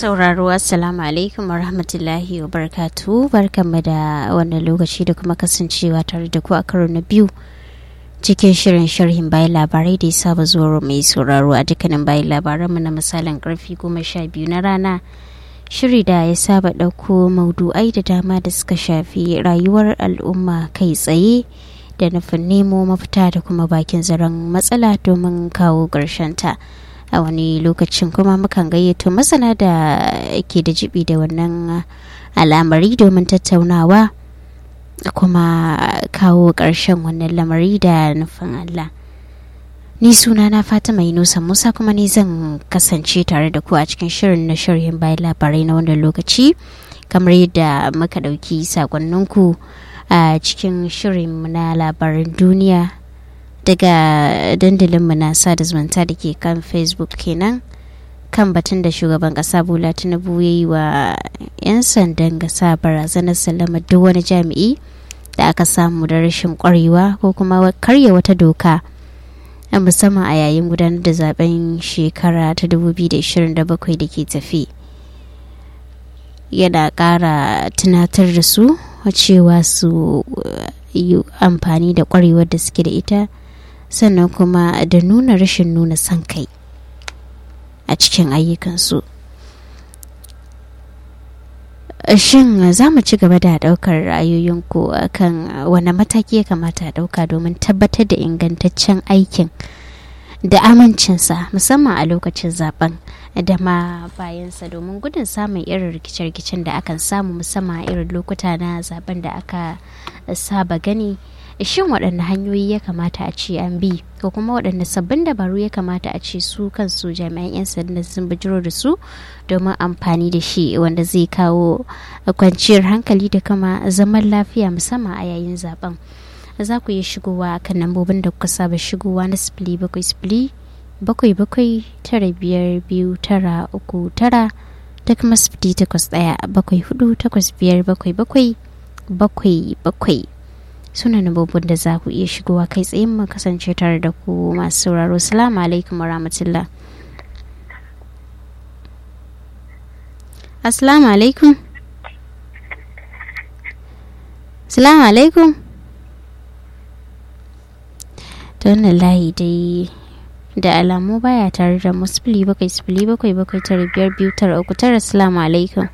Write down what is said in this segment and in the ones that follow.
sauraro assalamu alaikum wa rahmatullahi wa barakatu barkanmu da wannan lokaci da kuma kasancewa tare da ku a karo na biyu cikin shirin sharhin bayan labarai da ya saba zuwa mai sauraro a dukkanin bayan labaranmu na misalin karfi goma sha biyu na rana shiri da ya saba ɗauko maudu'ai da dama da suka shafi rayuwar al'umma kai tsaye da nufin nemo mafita da kuma bakin zaren matsala domin kawo ta a wani lokacin kuma mukan gayyato masana da ke da jibi da wannan al'amari domin tattaunawa kuma kawo ƙarshen wannan lamari da nufin Allah. Ni suna na Fatima Yunusa Musa kuma ni zan kasance tare da ku a cikin shirin na shirin bayan labarai na wannan lokaci kamar yadda muka ɗauki sakonninku a cikin shirin na labaran duniya daga dandalinmu na sada zumunta da ke kan facebook kenan kan batun da shugaban kasa bola tinubu ya yi wa 'yan sandan gasa barazanar salama duk wani jami'i da aka samu da rashin kwarewa ko kuma karya wata doka musamman a yayin gudanar da zaben shekara ta 2027 da ke tafi yana kara tunatar da su cewa su yi amfani da kwarewar da suke da ita sannan kuma da nuna rashin nuna son kai a cikin ayyukansu shin za mu ci gaba da daukar ra'ayoyinku kan wani mataki ya kamata a dauka domin tabbatar da ingantaccen aikin da amincinsa musamman a lokacin zaben da ma bayansa domin gudun samun irin rikice-rikicen da akan samu musamman a irin lokuta na zaben da aka saba gani shin waɗanne hanyoyi ya kamata a ce an bi ko kuma waɗanne sabbin dabaru ya kamata a ce su kansu jami'an 'yan sanda sun bijiro da su domin amfani da shi wanda zai kawo kwanciyar hankali da kama zaman lafiya musamman a yayin zaben za ku iya shigowa kan lambobin da kuka saba shigowa na sifili bakwai sifili bakwai bakwai tara biyar biyu tara uku tara da kuma sifili takwas ɗaya bakwai hudu takwas biyar bakwai bakwai bakwai bakwai suna nabobin da za ku iya shigowa kai tsaye mu kasance tare da ku masu sauraro salamu alaikum wa rahmatullah assalamu alaikum salamu alaikum ta wannan layi dai da alamu baya tare da musfili bakwai sifili bakwai bakwai tara biyar biyu tara uku tara salamu alaikum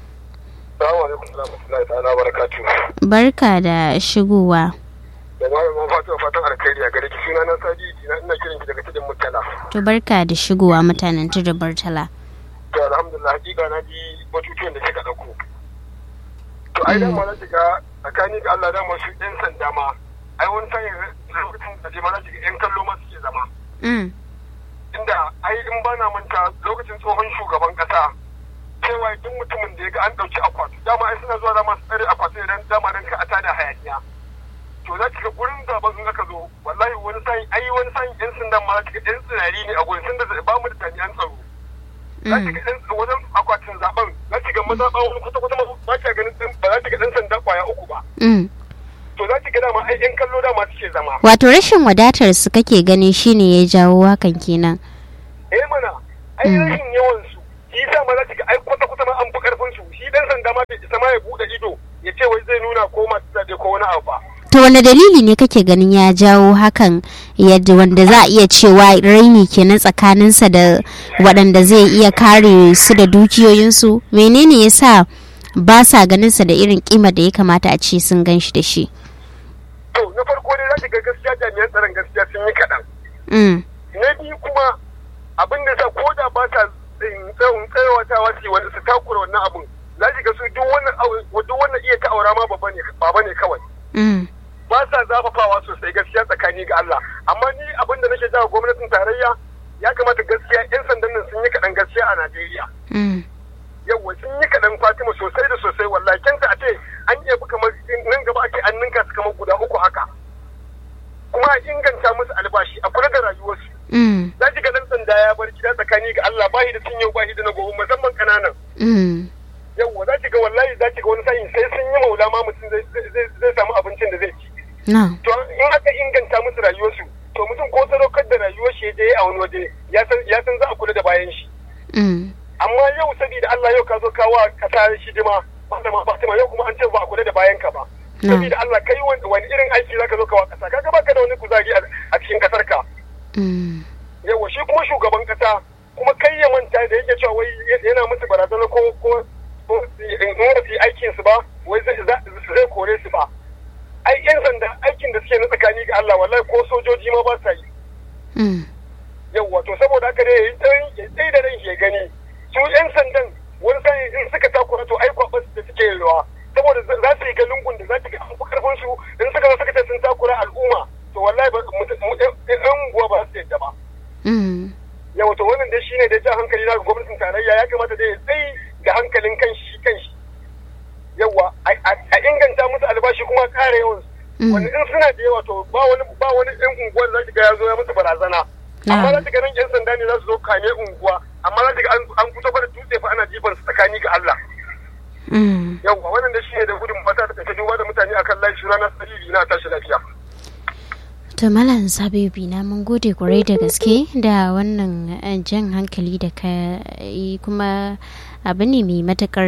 Barka da shigowa. Da malamin fatuwa fatan alkhairi a gare ki suna na sadi ina ina kiran ki daga tudun murtala. To barka da shigowa mutanen tudun murtala. To alhamdulillah hakika na ji batutuwan da kika dauko. To ai dan ma na shiga tsakani ga Allah da masu yan sanda ma ai wani sanya lokacin da je ma na shiga yan kallo ma suke zama. Inda ai in bana manta lokacin tsohon shugaban kasa cewa duk mutumin da ya ga an ɗauki akwati dama ai suna zuwa dama su tsare akwati idan dama dan ka a tada hayaniya to za ki ga gurin zaben in aka zo wallahi wani sa'in ai wani sa'in yan sandan ma za ki ga yan tsirari ne a gurin sun da ba mu da jami'an tsaro za ki ga wajen akwatin zaben za ki ga maza ba wani kwata kwata ba ki ganin ba za ki ga dan sanda kwaya uku ba to za ki ga dama ai yan kallo dama suke zama wato rashin wadatar su kake gani shine ya jawo hakan kenan eh mana ai rashin yawan su shi yasa ma za ki ga ai kwata kwata ma an fi karfin su shi dan sanda ma bai isa ma ya bude ido ya ce wai zai nuna ko masu zaɓe ko wani abu ba. To wani dalili ne kake ganin ya jawo hakan yadda wanda za a iya cewa raini kenan tsakaninsa da waɗanda zai iya kare su da dukiyoyinsu menene ya sa ba sa ganinsa da irin kima da ya kamata a ce sun gan shi da shi. To na farko dai za ki ga gaskiya jami'an tsaron gaskiya sun yi kaɗan. Na biyu kuma abin da sa ko da ba sa tsawon tsayawatawa su wani su takura wannan abun za ki ga su duk wannan duk wannan iya ta'aura ma baba ne kawai. Ba sa zafafawa sosai gaskiya tsakani ga Allah amma ni abin da nake jawo gwamnatin tarayya ya kamata gaskiya yan sandan nan sun yi kaɗan gaskiya a Najeriya. Yawwa sun yi kaɗan Fatima sosai da sosai wallahi kenta a ce an iya bi kamar nan gaba ake an ninka su kamar guda uku haka. Kuma a inganta musu albashi a kula da rayuwarsu. za ki ga dan sanda ya bar gida tsakani ga Allah ba shi da sun yau ba shi da na gobe musamman kananan. Yawwa za ki ga wallahi za ki ga wani sa'in sai sun yi maula ma mutum zai samu abincin da zai ci. To in aka inganta musu rayuwarsu to mutum ko sadaukar da rayuwar shi je a wani waje ya san za a kula da bayan shi. amma yau saboda Allah yau ka zo kawo kasa shidima malama Fatima yau kuma an ce ba a kula da bayan ka ba saboda Allah kai wani irin aiki zaka zo kawo kasa kaga baka da wani kuzari a cikin kasar ka yawa shi kuma shugaban kasa kuma kai ya manta da yake cewa wai yana musu barazana ko ko in ba su yi aikin su ba wai zai kore su ba ai yan sanda aikin da suke na tsakani ga Allah wallahi ko sojoji ma ba sa yi yawa to saboda haka dai ya tsaye da ran ya gani su yan sandan wani sa'in in suka takura to ai kwabas da suke yawa saboda za su yi ga lungun da za ta ga an fi karfin su in suka zo suka ce sun takura al'umma to wallahi yan unguwa ba su yadda ba yawa to wannan dai shine da jan hankali na gwamnatin tarayya ya kamata dai ya tsayi da hankalin kanshi kanshi yawa a inganta musu albashi kuma kare yawan wani in suna da yawa to ba wani ba wani yan unguwa da za ga ya zo ya musu barazana amma za ga nan yan sanda ne za su zo kame unguwa amma za ga an fito da dutse fa ana jifan su tsakani ga Allah yawa wannan da shine da gudun fata da ta duba da mutane akan lafi ranar sariri na tashi lafiya to malam sabibi na mun gode kwarai da gaske da wannan jan hankali da ka yi kuma abu ne mai matakar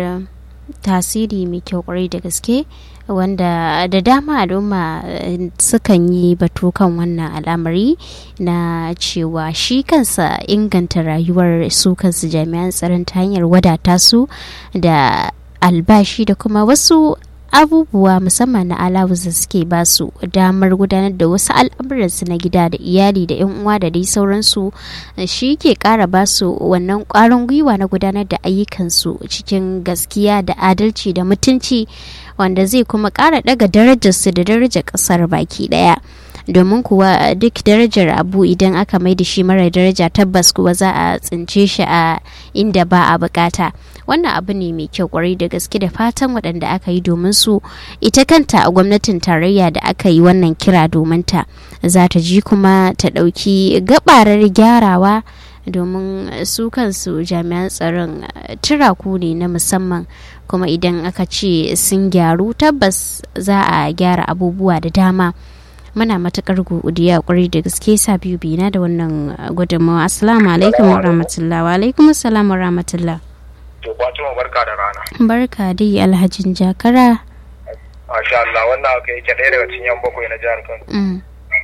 tasiri mai kyau kwarai da gaske wanda da dama al'umma sukan yi batu kan wannan al'amari na cewa shi kansa inganta rayuwar su kansu jami'an tsaron ta hanyar wadata su da albashi da kuma wasu abubuwa musamman na alawus da suke ba su damar gudanar da wasu al'amuransu na gida da iyali da 'yan uwa da dai sauransu shi ke kara ba su wannan kwarin gwiwa na gudanar da ayyukansu cikin gaskiya da adalci da mutunci wanda zai kuma kara daga darajarsu da darajar kasar baki daya domin kuwa duk darajar abu idan aka mai da shi mara daraja tabbas kuwa za a tsince shi a inda ba a bukata wannan abu ne mai kyau kwarai da gaske da fatan waɗanda aka yi domin su ita kanta a gwamnatin tarayya da aka yi wannan kira domin ta za ta ji kuma ta ɗauki gabarar gyarawa domin su kansu jami'an tsaron turaku ne na musamman kuma idan aka ce sun gyaru tabbas za a gyara abubuwa da dama muna matukar godiya kwarai da gaske sa biyu bina da wannan gudunmawa assalamu alaikum wa rahmatullah wa alaikum assalam wa rahmatullah to Fatima barka da rana barka dai alhajin jakara masha Allah wannan aka yake ɗaya daga cikin yan bakwai na jihar Kano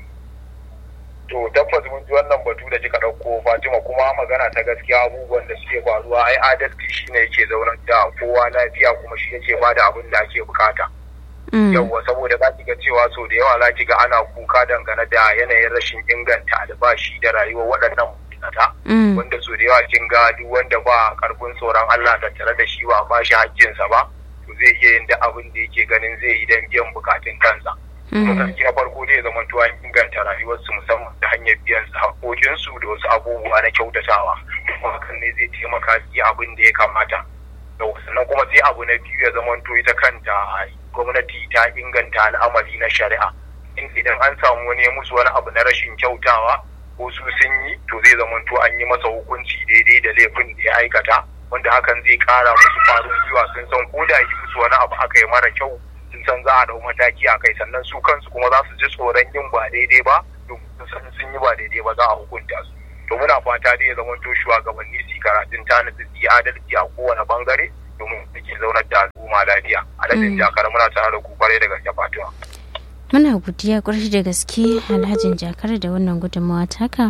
to tabbas mun ji wannan batu da kika ɗauko Fatima kuma magana ta gaskiya abubuwan da suke faruwa ai adalci shine yake zaunar da kowa lafiya kuma shi yake bada abin da ake bukata yawwa saboda za ki ga cewa so da yawa za ki ga ana kuka dangane da yanayin rashin inganta albashi da rayuwar waɗannan ma'aikata wanda so da yawa kin ga duk wanda ba karfin tsoron Allah tattare da shi ba ba shi hakkinsa ba to zai iya yin duk abin da yake ganin zai yi don biyan bukatun kansa mataki na farko zai zama tuwa inganta rayuwarsu musamman ta hanyar biyan su haƙoƙinsu da wasu abubuwa na kyautatawa kuma hakan ne zai taimaka su yi abin da ya kamata sannan kuma sai abu na biyu ya zama to ita kanta gwamnati ta inganta al'amari na shari'a idan an samu wani musu wani abu na rashin kyautawa ko su sun yi to zai zama to an yi masa hukunci daidai da laifin da ya aikata wanda hakan zai kara musu farin gwiwa sun san ko da yi musu wani abu aka yi mara kyau sun san za a dau mataki a kai sannan su kansu kuma za su ji tsoron yin ba daidai ba domin sun sun yi ba daidai ba za a hukunta su to muna fata dai ya zama to shugabanni su karatun tanadi su yi adalci a kowane bangare domin ke zaunar da al'umma lafiya alhajin jakar muna tare da ku kwarai da gaske fatima muna godiya kwarai da gaske alhajin jakar da wannan gudunmawa taka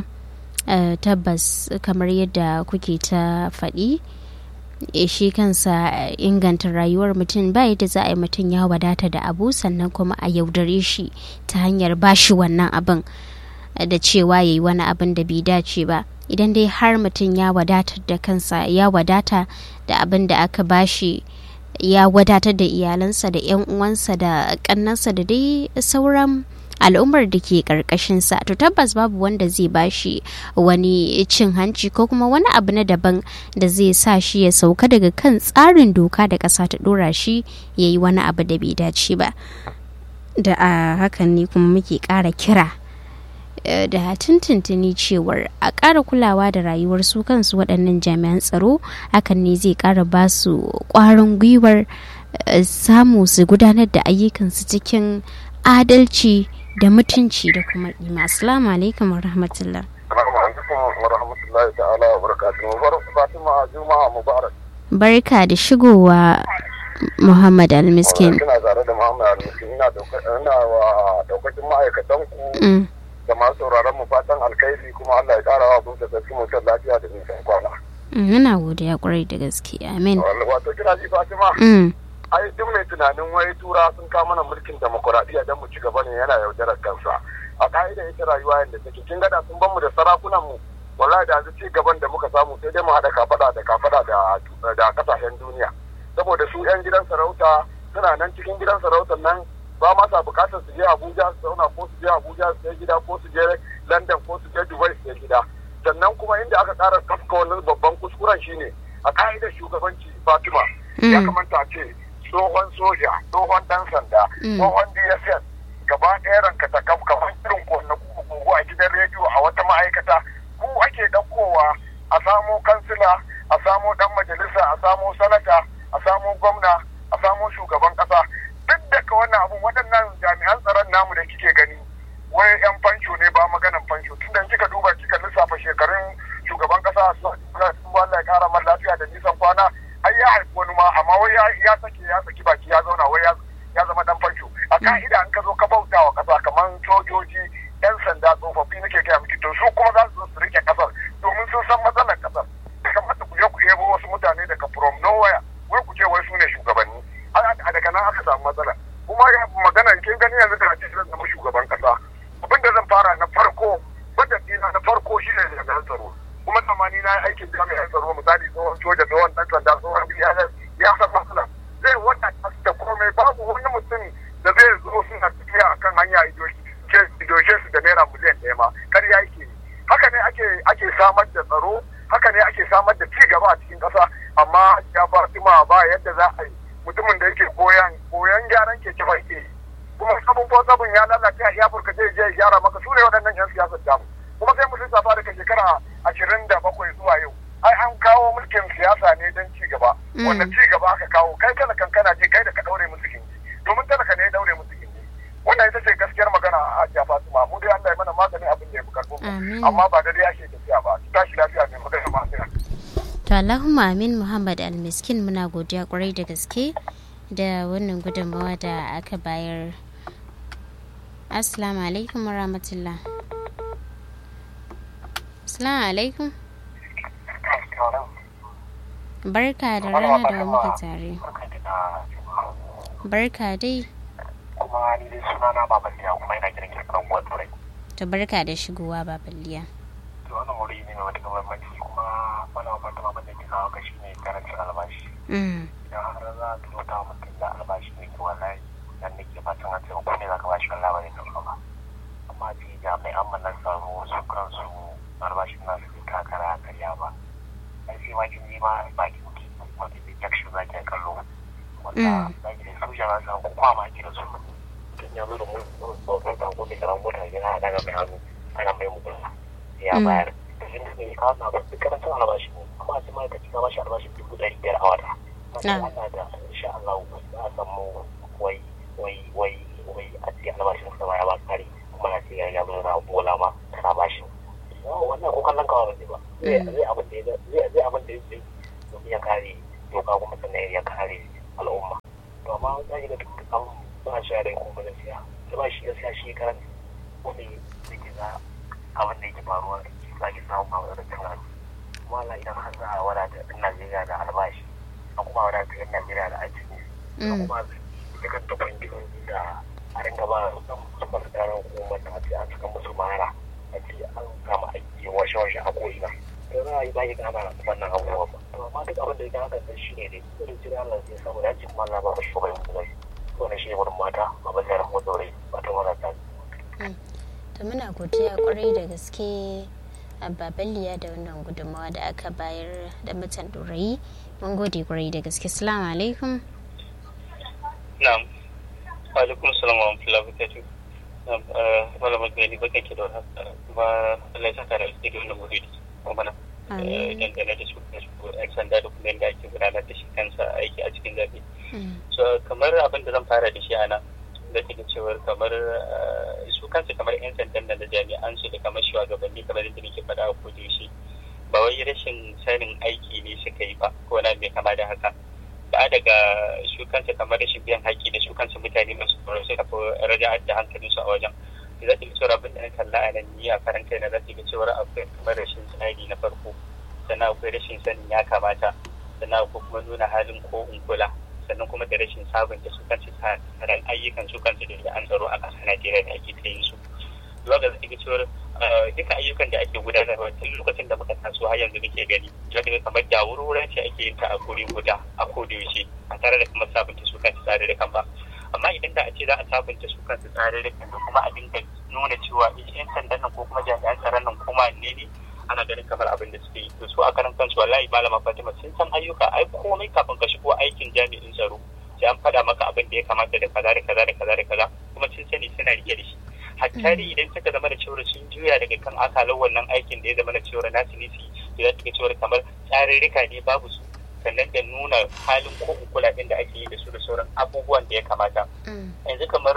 tabbas kamar yadda kuke ta faɗi shi kansa inganta rayuwar mutum ba yadda za a yi mutum ya wadata da abu sannan kuma a yaudare shi ta hanyar bashi wannan abin da cewa ya yi wani abin da bai dace ba idan dai har mutum ya wadatar da kansa ya wadata da abin da aka bashi ya wadatar da iyalansa da 'yan uwansa da kannansa da dai sauran al'ummar da ke karkashinsa to tabbas babu wanda zai bashi wani cin hanci ko kuma wani abu na daban da zai sa shi ya sauka daga kan tsarin doka da ƙasa ta ɗora shi ya yi wani abu da bai dace ba da a hakan ne kuma muke ƙara kira da tuntuntuni cewar a ƙara kulawa da rayuwar su kansu waɗannan jami'an tsaro hakan ne zai ƙara ba su ƙwarin gwiwar samu su gudanar da ayyukansu cikin adalci da mutunci da kuma ɗima assalamu alaikum wa rahmatullah wa rahmatullahi ta'ala wa barakatuhu. Bar Fatima Juma'a Mubarak. Barka da shigowa Muhammad Almiskin. Kina tare da Muhammad Almiskin ina ina wa daukakin ma'aikatan ku da masu sauraron mu fatan alkhairi kuma Allah ya kara wa kun da sarki mutum lafiya da nisan kwana. Ina godiya kwarai da gaske. Amin. Wato kina ji Fatima? ai duk mai tunanin wai tura sun kawo mana mulkin demokuraɗiyya don mu ci gaba ne yana yaudarar kansa a ka'ida ita rayuwa yadda take kin gada sun ban mu da sarakunan mu wallahi da yanzu ci gaban da muka samu sai dai mu haɗa kafada da kafada da da kasashen duniya saboda su yan gidan sarauta suna nan cikin gidan sarautar nan ba ma sa bukatar su je Abuja su zauna ko su je Abuja su je gida ko su je London ko su je Dubai su je gida sannan kuma inda aka ƙara kafka wani babban kuskuren shine a ka'idar shugabanci Fatima ya kamata ce tsohon soja tsohon dan sanda tsohon dss gaba ɗaya ranka ta kam kamar irin na gugu a gidan rediyo a wata ma'aikata ku ake ɗaukowa a samo kansila a samo ɗan majalisa a samo sanata a samo gwamna a samo shugaban ƙasa duk daga wannan abun waɗannan jami'an tsaron namu da kike gani wai yan fansho ne ba maganan fansho tun da kika duba kika lissafa shekarun shugaban ƙasa su Allah ya kara man lafiya da nisan kwana ai ya haifi wani ma amma wai ya sake ya saki baki ya zauna wai ya zama dan fansho a ka'ida an ka zo ka bauta wa kasa kamar sojoji yan sanda tsofaffi nake gaya miki to su kuma za su su rike kasar domin sun san matsalar kasar ya kamata ku je ku yebo wasu mutane daga from nowhere wai ku ce wai su ne shugabanni a daga nan aka samu matsala kuma magana kin gani yanzu da ake zan zama shugaban kasa abin da zan fara na farko budget dina na farko shine jami'an tsaro kuma zamani na aikin jami'an tsaro misali tsohon soja tsohon dan sanda tsohon biyar ya san matsala zai wata da komai babu wani mutum da zai zo suna tafiya akan hanya idoshe su da naira miliyan ɗaya ma karya yake haka ne ake ake samar da tsaro haka ne ake samar da ci gaba a cikin ƙasa amma ya fatima ba yadda za a yi mutumin da yake koyan koyan gyaran keke ba yake kuma sabon ko sabon ya lalace a iyafurka zai je gyara maka su ne waɗannan yan siyasar damu kuma sai mutum safa daga shekara ashirin da bakwai zuwa yau ai an kawo mulkin siyasa ne don ci gaba wanda ci gaba aka kawo kai kana kankana je kai da ka daure musu gindi domin talaka ne ya daure musu gindi wannan ita ce gaskiyar magana a hajiya fatima mu dai Allah ya mana maganin abin da ya fi karfo amma ba da dai ake tafiya ba ki tashi lafiya ne magana ma to Allahumma amin Muhammad Almiskin muna godiya kwarai da gaske da wannan gudunmawa da aka bayar Assalamu alaikum wa rahmatullah. Assalamu alaikum. Barka da rana da muke tare. Barka dai. Kuma ni dai suna na Baballiya kuma ina kiran ki kan uwar turai. To barka da shigowa Baballiya. To wannan wuri ne mai matuƙar muhimmanci kuma wani abu da mamman da ke kawo kashi ne karancin albashi. Idan har za a tuno ta mutum da albashi ne ke wallahi dan da ke fatan a cewa ko ne za ka bashi wallahi ba zai ɗauka ba. Amma ce jami'an mu na tsaro su kansu albashin nasu bai kakara karya ba. Ai sai ma kin ji ma ba ki mutu wanda bai jakshin za ki kallo. Wanda za ki da soja za su hanku kwama ki da su. Tun ya zo da mun tsoron tanko mai karan mota yana daga mai hannu ana mai mutum. Ya bayar. Kashin da ke kawo na ba su karancin albashi ne. Amma a ce ma'aikaci na bashi albashin dubu ɗari biyar a wata. Allah da insha Allah za a samu wai wai wai wai a ce albashin sa ya ba kare kuma na ce ya zo na bola ma kana bashi. wannan ko kallon kawo ne ba zai abin da zai abin da zai domin ya kare doka kuma sannan ya kare al'umma to amma za ki ga an ba shi da kuma gaskiya da ba shi gaskiya shi karan wani da ke za abin da yake faruwa za ki samu ba da cin hanci kuma Allah idan har za a wadata ɗan Najeriya da albashi a kuma wadata ɗan Najeriya da aiki ne kuma ita kanta kwangilin da a rinka ba su masu ƙarar hukumar da a ce an saka musu mara a ce an kama aiki washe-washe a ko'ina to za a yi bayi gana wannan abubuwa ba to amma duk abin da ya gana kan shi ne dai da jira Allah zai samu dace kuma Allah ba shi bai mu zai to ne shi wurin mata ba ba zai rahu dore ba ta wala ta to muna godiya kwarai da gaske a babaliya da wannan gudunmawa da aka bayar da mutan dorayi mun gode kwarai da gaske salamu alaikum na'am wa alaikum salam wa rahmatullahi wa barakatuh malamar gani bakan ke da wani kuma Allah ya saka da su da wannan wuri da kuma mana dangane da su da su yan sanda da kuma yadda ake gudanar da shi kansa aiki a cikin zaɓe. so kamar abin da zan fara da shi a nan da ke cewar kamar su kansu kamar yan sandan nan da jami'an su da kamar shugabanni kamar yadda nake faɗa a koda yaushe ko wani mai kama da haka da daga su kansa kamar rashin biyan haƙƙi da su kansa mutane masu tsoro sai kafa raja da hankalin su a wajen da za ta ga cewa abin da na kalla a nan ni a karan kai na za ta ga cewa akwai kamar rashin tsari na farko sannan akwai rashin sanin ya kamata sannan akwai kuma nuna halin ko in kula sannan kuma da rashin sabunta su kansu tsaron ayyukan su kansu da an tsaro a ƙasar Najeriya da ake ta yin su. Zuwa ga zai cewar duka ayyukan da ake gudanarwa tun lokacin da muka taso har yanzu muke gani zuwa ga kamar da wurwura ce ake yin ta a guri guda a kodayaushe a tare da kamar sabunta su kansu tsare da kan ba. Amma idan da a ce za a sabunta su kansu tsare da kan kuma a dinga nuna cewa yan sandan nan ko kuma jami'an tsaron nan kuma ne ne ana ganin kamar abin da suke yi to su a karan kansu wallahi malama Fatima sun san ayyuka ai komai kafin ka shigo aikin jami'in tsaro sai an faɗa maka abin da ya kamata da kaza da kaza da kaza da kaza kuma sun sani suna rike da shi hatta dai idan suka zama da cewa sun juya daga kan akalar wannan aikin da ya zama da cewa nasu ne su yi za su ga cewa kamar tsarurruka ne babu su sannan da nuna halin ko kula da ake yi da su da sauran abubuwan da ya kamata yanzu kamar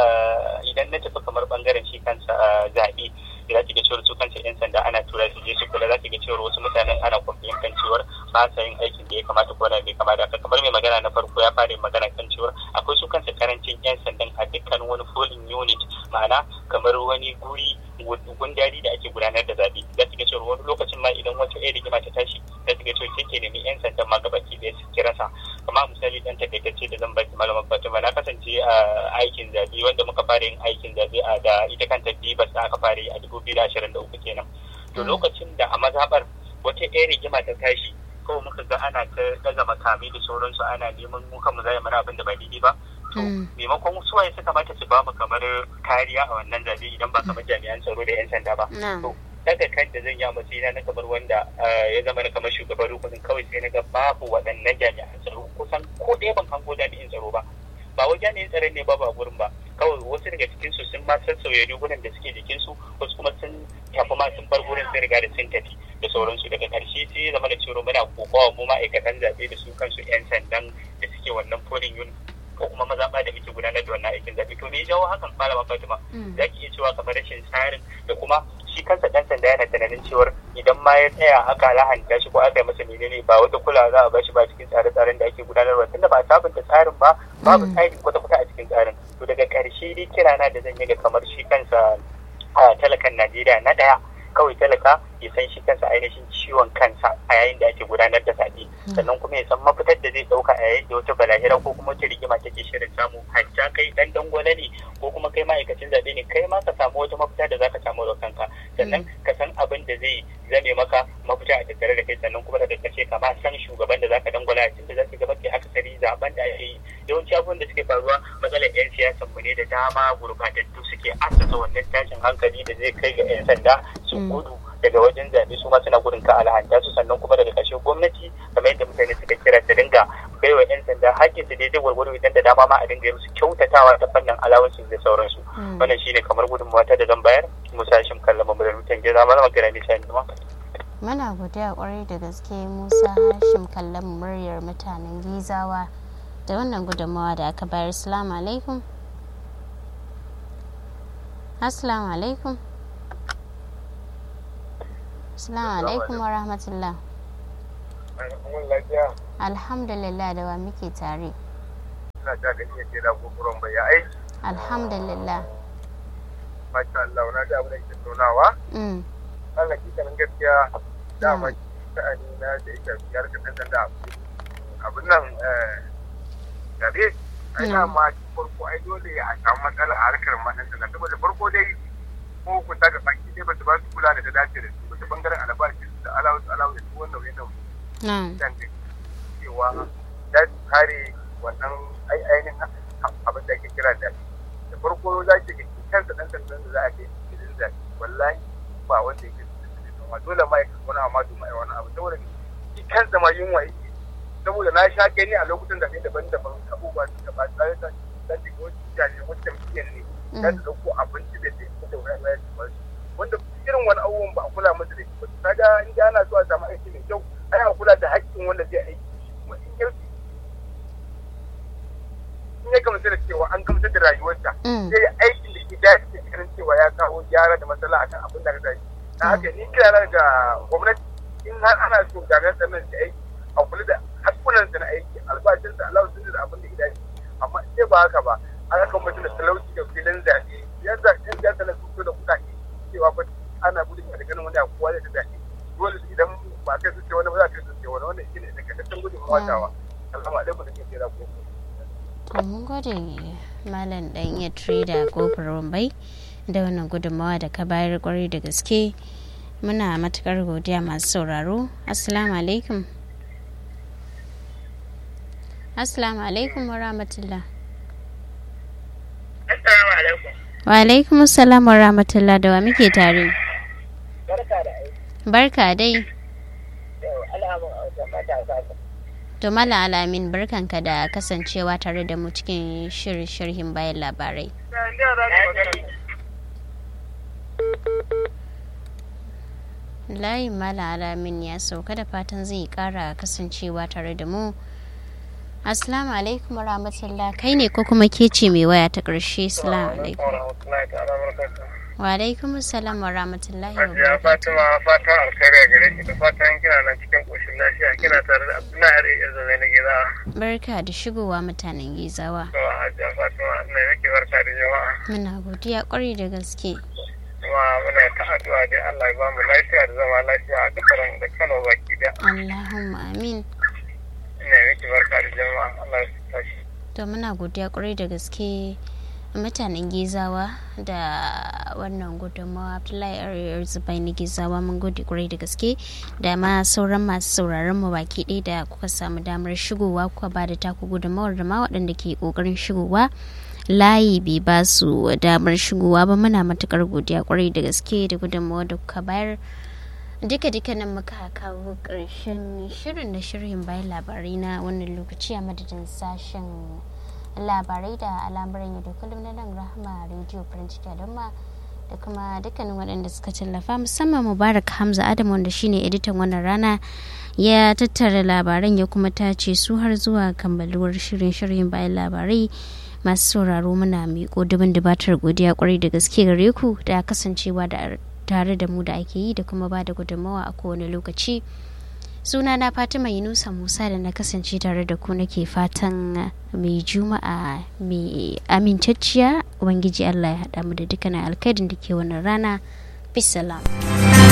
idan na tafi kamar bangaren shi kansa zaɓe za ki ga cewar su kansu yan sanda ana tura su je su kula za ki ga cewar wasu mutanen ana kwamfiyin kan cewar ba sa yin aikin da ya kamata ko na bai kamata haka kamar mai magana na farko ya fara magana kan cewar akwai su kansu karancin yan sandan a dukkan wani polling unit ma'ana kamar wani guri gundari da ake gudanar da zaɓe za ki ga cewar wani lokacin ma idan wata ɗaya rigima ta tashi za ki ga cewar sai ke nemi yan sandan ma gabaki da su rasa amma misali dan takaitacce da zan baki malaman fatima na kasance a aikin zaɓe wanda muka fara yin aikin zaɓe a da ita kanta bibas da aka fara yi a dubu biyu da ashirin da uku kenan to lokacin da a mazaɓar wata ɗaya rigima ta tashi kawai muka ga ana ta ɗaga makamai da sauransu ana neman mu kanmu zai mana abin da ba daidai ba to maimakon suwaye suka mata su ba mu kamar kariya a wannan zaɓe idan ba kamar jami'an tsaro da 'yan sanda ba to daga kan da zan yi a matsayina na kamar wanda ya zama na kamar shugaban rukunin kawai sai na ga babu waɗannan jami'an tsaro kusan ko ɗaya ban hango jami'in tsaro ba ba wai jami'in tsaron ne ba ba gurin ba kawai wasu daga cikin su sun ma sassauya rigunan da suke jikin su wasu kuma sun tafi ma sun bar gurin sun riga da sun tafi da sauransu daga karshe sai ya zama da cewa muna kokawa mu ma'aikatan zaɓe da su kansu 'yan sandan da suke wannan polling unit ko kuma mazaɓa da muke gudanar da wannan aikin zaɓe to me ya jawo hakan malama Fatima za ki iya cewa kamar rashin tsarin da kuma shi kansa dan sanda yana tunanin cewar idan ma ya tsaya aka lahanta shi ko aka yi masa menene ba wata kula za a bashi ba cikin tsare-tsaren da ake gudanarwa tunda ba sabunta tsarin ba babu tsari kwata-kwata a cikin tsarin to daga ƙarshe dai kirana da zan yi ga kamar shi kansa talakan Najeriya na ɗaya kawai talaka ya san shi kansa ainihin ciwon kansa a yayin da ake gudanar da zaɓe sannan kuma ya san mafitar da zai ɗauka a yayin da wata balahira ko kuma wata rigima take shirin samu hajja kai ɗan dangwale ne ko kuma kai ma'aikacin zaɓe ne kai ma ka samu wata mafita da zaka samu da kanka sannan ka san abin da zai zame maka mafita a tattare da kai sannan kuma daga ƙarshe ka ma san shugaban da zaka dangwala a cikin da zaka gaba ke akasari zaben da ake yi yawanci abubuwan da suke faruwa matsalar 'yan siyasan mu ne da dama gurbatattu suke asasa wannan tashin hankali da zai kai ga 'yan sanda su gudu daga wajen zaɓe su ma suna gudun ka alhanta su sannan kuma daga ƙarshe gwamnati kamar yadda mutane suka kira ta dinga bai wa 'yan sanda hakkin su daidai gwargwado idan da dama ma a dinga musu kyautatawa ta fannin alawansu da sauransu wannan shine kamar gudunmawa ta da zan bayar musa shim kallon mamurar mutan gida malama gara ne sai ma muna godiya kwarai da gaske musa hashim kallon muryar mutanen gizawa da wannan gudunmawa da aka bayar assalamu alaikum assalamu alaikum assalamu alaikum wa rahmatullah alhamdulillah da wa muke tare ina ta gani ya ce da gogoron bai aiki alhamdulillah masha Allah na da abin da ke tonawa Allah ki kan gaskiya dama sha'ani na da ita biyar ka dan da abin nan gabe ai ma farko ai dole a samu matsala a harkar madan da saboda farko dai ko ku ta ga baki dai ba su ba su kula da ta dace da su ba ta bangaren albashi da alawu alawu da su wannan wannan dan da cewa da su kare wannan ai ainihin abin da ake kira da da farko za ki ga kansa dan sandan da za a kai gidan da wallahi ba wanda yake ma dole ma ya wani amma duma wani abu saboda shi kansa ma yunwa yake saboda na sha gani a lokutan da daban-daban abubuwa su ba tsare ta dan da wasu jami'an wasu jam'iyyar ne za su dauko abinci da zai da wani wayar da wasu wanda irin wani abubuwan ba a kula musu da shi ba kaga in da ana so a samu aiki mai kyau ana kula da haƙƙin wanda zai aiki kuma in yau in ya gamsu da cewa an gamsar da rayuwarsa sai ya aikin da ke dace da kiran cewa ya kawo gyara da matsala akan abin da ka tashi na haka ni kira ga gwamnati in har ana so jami'an tsaron da aiki a kula da kansa na aiki albashinsa Allah sun da abin da ya dace amma in ba haka ba an haka mutum da talauci da filin zaɓe yadda yan siyasa na fito da kuɗaɗe cewa fa ana gudun da ganin wani abu kowa zai zaɓe dole idan ba kai su ce wani ba za ka su ce wani wanda shi ne da kasashen gudun watawa alhamdu alaikum da ke tsira ko mun gode malam dan iya trader kofar rumbai da wannan gudunmawa da ka bayar kwarai da gaske muna matukar godiya masu sauraro assalamu alaikum assalamu alaikum wa rahmatullah assalamu alaikum wa alaikum assalam wa rahmatullah da wa muke tare barka da aiki barka dai yau alamun a wajen matasa to mala alamin barkanka da kasancewa tare da mu cikin shirin sharhin bayan labarai layin mala alamin ya sauka da fatan zai kara kasancewa tare da mu assalamu alaikum rahmatullah kai ne ko kuma ke ce mai waya ta ƙarshe assalamu alaikum wa alaikum assalam wa rahmatullahi wa Ya Fatima fatan alkhairi a gare ki da fatan kina nan cikin koshin lafiya kina tare da Abdullahi Yar Zalai na gida. barka da shigowa mutanen gizawa To Hajiya Fatima ina miki barka da jama'a. muna godiya kwarai da gaske Kuma muna ta addu'a dai Allah ya ba mu lafiya da zama lafiya a dukkan da Kano baki da. allahumma amin Ina miki barka da jama'a Allah ya tashi. to muna godiya kwarai da gaske mutanen gizawa da wannan gudunmawa abdullahi ariyar zubai na gizawa mun gode kwarai da gaske da ma sauran masu sauraron mu baki ɗaya da kuka samu damar shigowa kuka ba da taku gudunmawar da ma waɗanda ke ƙoƙarin shigowa layi bai ba su damar shigowa ba muna matukar godiya kwarai da gaske da gudunmawa da kuka bayar duka duka nan muka kawo ƙarshen shirin da shirin bayan labarai na wannan lokaci a madadin sashen labarai da al'amuran yau da kullum na nan rahama rediyo farin ciki don ma da kuma dukkanin waɗanda suka tallafa musamman mubarak hamza adam wanda shine editan wannan rana ya tattara labaran ya kuma tace su har zuwa kammaluwar shirin shirin bayan labarai masu sauraro muna miƙo dubin dubatar godiya kwarai da gaske gare ku da kasancewa da tare da mu da ake yi da kuma ba da gudunmawa a kowane lokaci suna na fatima yunusa musa da na kasance tare da ku nake fatan mai juma'a mai amintacciya ubangiji allah ya haɗa mu da dukkanin alkhairin da ke wannan rana bisalam